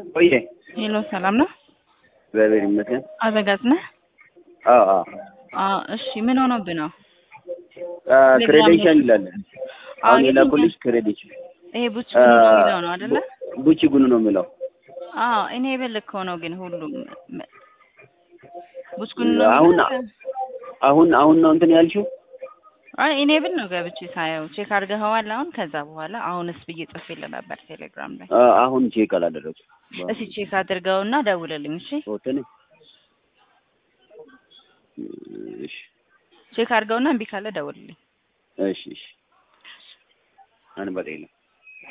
ቆየ ሄሎ ሰላም ነው? እግዚአብሔር ይመስገን። አዘጋጅ ነህ? አዎ አዎ አዎ እሺ ምን ሆኖብህ ነው? ክሬዴንሻል ይላል። አሁን አዎ፣ የላኩልሽ ክሬዴንሻል ይሄ ቡች ጉኑ ነው የሚለው ነው አይደለ? ቡቺ ጉኑ ነው የሚለው። አዎ እኔ የበልከው ነው ግን ሁሉም ቡች ጉኑ ነው አሁን የሚለው? አሁን አሁን ነው እንትን ያልሽው? አይ እኔ ብል ነው ገብቼ ሳየው ቼክ አድርገኸዋል አሁን? ከዛ በኋላ አሁንስ ብዬ ጽፌልህ ነበር ቴሌግራም ላይ። አ- አሁን ቼክ አላደረግኩም። እስኪ ቼክ አድርገውና ደውልልኝ እሺ? ፎቶን እሺ ቼክ አድርገውና እምቢ ካለ ደውልልኝ። እሺ እሺ አንበጣ የለም